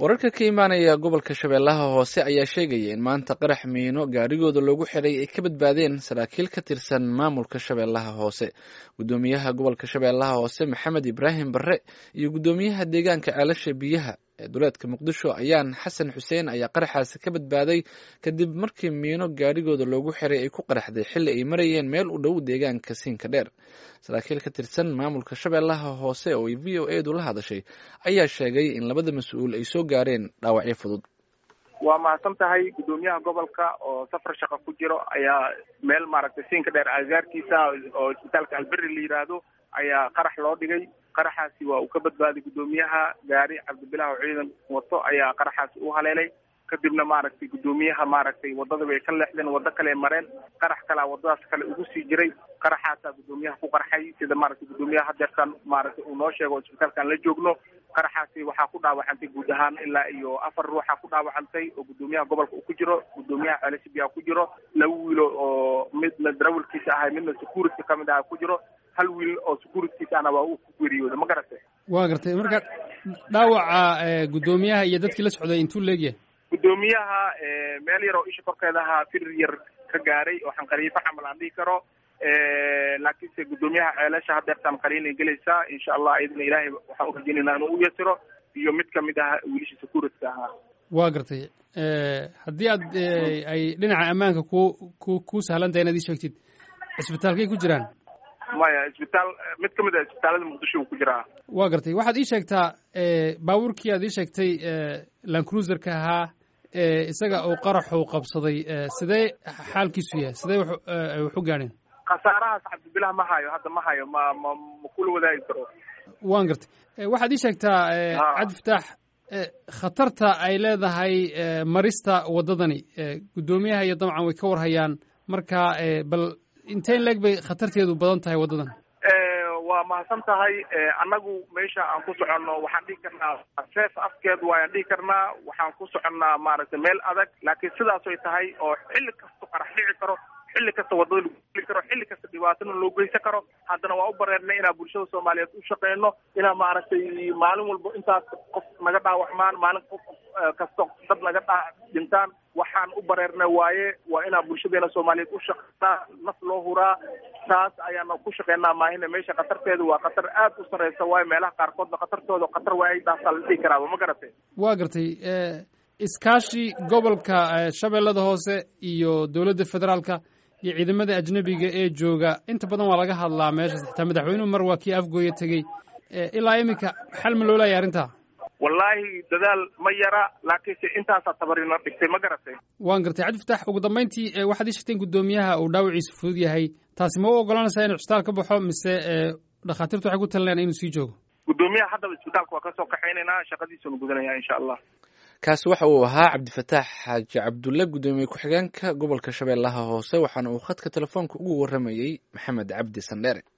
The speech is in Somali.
wararka ka imaanaya gobolka shabeellaha hoose ayaa sheegaya in maanta qarax miino gaarigooda loogu xiray ay ka badbaadeen saraakiil ka tirsan maamulka shabeellaha hoose guddoomiyaha gobolka shabeellaha hoose maxamed ibraahim barre iyo guddoomiyaha deegaanka ceelasha biyaha ee duleedka muqdisho ayaan xasan xuseen ayaa qaraxaasi ka badbaaday kadib markii miino gaarigooda loogu xiray ay ku qaraxday xilli ay marayeen meel u dhow deegaanka siinka dheer saraakiil ka tirsan maamulka shabeellaha hoose oo ay v o edu la hadashay ayaa sheegay in labada mas-uul ay soo gaareen dhaawacyo fudud waa mahadsan tahay guddoomiyaha gobolka oo safar shaqo ku jiro ayaa meel maaragtay siinka dheer agaarkiisa oo isbitaalka alberi la yidhaahdo ayaa qarax loo dhigay qaraxaasi waa uu ka badbaaday guddoomiyaha gaari cabdibilah oo ciidan wato ayaa qaraxaasi u haleelay kadibna maaragtay guddoomiyaha maaragtay wadada bay ka leexdeen waddo kale mareen qarax kalea wadadaas kale ugu sii jiray qaraxaasaa guddoomiyaha ku qarxay sida maaragtay guddoomiyaha hadeertan maaragtay uu noo sheego isbitaalkaan la joogno qaraxaasi waxaa ku dhaawacantay guud ahaan ilaa iyo afar ruuxa ku dhaawacantay oo guddoomiyaha gobolka uu ku jiro guddoomiyaha ceelashibia ku jiro laba wiilo oo midna darawalkiisa ahay midna security kamid aha ku jiro hal wiil oo securitykiisa ahna waa uu ku geeriyooda ma garatay waa gartay marka dhaawaca guddoomiyaha iyo dadkii la socday intuu leegyahay guddoomiyaha meel yar oo isha korkeeda ahaa firir yar ka gaaray oo xanqariifo camal aan dhihi karo laakiinse guddoomiyaha ceelasha hadeertaan qaliinay gelaysaa insha allah iyadana ilaahay waxaan urajeynayna inuu u yasiro iyo mid kamid ah wiilasha securityka ahaa waa gartay haddii aad ay dhinaca ammaanka ku ku ku sahlan tahay inaad ii sheegtid cisbitaalkay ku jiraan maya isbitaal mid kamid ah isbitaalada muqdisho uu ku jiraa waa gartay waxaad ii sheegtaa baabuurkii aad ii sheegtay lancruiserka ahaa isaga uu qaraxu qabsaday sidee xaalkiisu yahay sidee wax u gaadheen khasaarahaas cabdibilah ma hayo hadda ma hayo ma ma ma kula wadaagi karo waan gartay waxaad ii sheegtaa cabdifataax khatarta ay leedahay marista waddadani guddoomiyaha iyo dabcan way ka warhayaan marka bal inteen leeg bay khatarteedu badan tahay waddadan waa mahadsan tahay annagu meesha aan ku soconno waxaan dhihi karnaa seef afkeed waayaan dhihi karnaa waxaan ku soconnaa maaragtay meel adag laakiin sidaasoy tahay oo xilli kasta qarax dhici karo xilli kasta wadada lagu geli karo xilli kasta dhibaatana loo geysan karo haddana waa u bareernay inaan bulshada soomaaliyeed u shaqeyno inaan maaragtay maalin walba intaas qof naga dhaawacmaan maalin qof kasta dad naga dhaa dhintaan waxaan u bareernay waaye waa inaan bulshadeena soomaaliyeed u shaqeynaa naf loo huraa taas ayaana ku shaqeynaa maahina meesha khatarteedu waa khatar aad u sareysa waayo meelaha qaarkoodna khatartooda khatar waayadaasaa la dhihi karaaba ma garatay waa gartay iskaashi gobolka shabeellada hoose iyo dowladda federaalka iyo ciidamada ajnebiga ee jooga inta badan waa laga hadlaa meeshaas xitaa madaxweynuhu mar waa kii afgooya tegey ilaa iminka xal ma loolaya arrintaa wallaahi dadaal ma yara laakiinse intaasaa tabarina dhigtay ma garatay waan gartay cabdifatax ugu dambayntii waxaad ii sheegteen guddoomiyaha uu dhaawaciisu fudud yahay taasi ma u ogolanaysaa inuu cisbitaal ka baxo mise dhakhaatiirtu waxay ku talinayaan inuu sii joogo guddoomiyaha haddaba isbitaalka waa kasoo kaxaynaynaa shaqadiisunu gudanaya insha allah kaasi waxa uu ahaa cabdifataax xaaji cabdulle guddoomiye ku-xigeenka gobolka shabeellaha hoose waxaana uu khadka telefoonka ugu warramayey maxamed cabdi sandheere